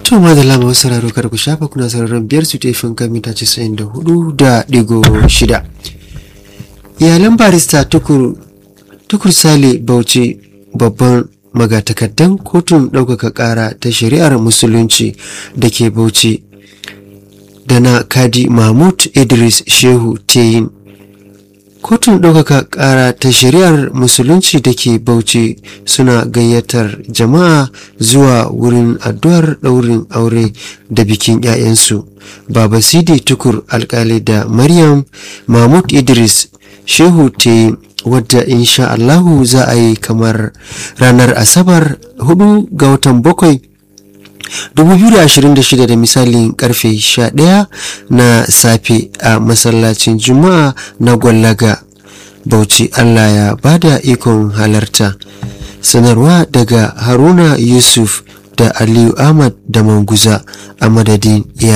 To ma da lama sauraro kar ku shafa kuna sauraron biyar su tefin kan mita casa'in da hudu da digo shida. Iyalan barista tukur tukur sale bauchi babban magatakardan kotun ɗaukaka ƙara ta shari'ar musulunci da ke bauchi da na kadi mahmud idris shehu teyin kotun ɗaukaka ƙara ta shari'ar musulunci da ke bauchi suna gayyatar jama'a zuwa wurin addu'ar ɗaurin aure da bikin 'ya'yansu baba sidi tukur alkali da maryam mahmud idris shehu te wadda insha allahu za a yi kamar ranar asabar 4 ga watan bakwai 2026 da misalin karfe 11 na safe a masallacin juma'a na gwallaga bauchi allah ya bada ikon halarta sanarwa daga haruna yusuf da aliyu ahmad da manguza a madadin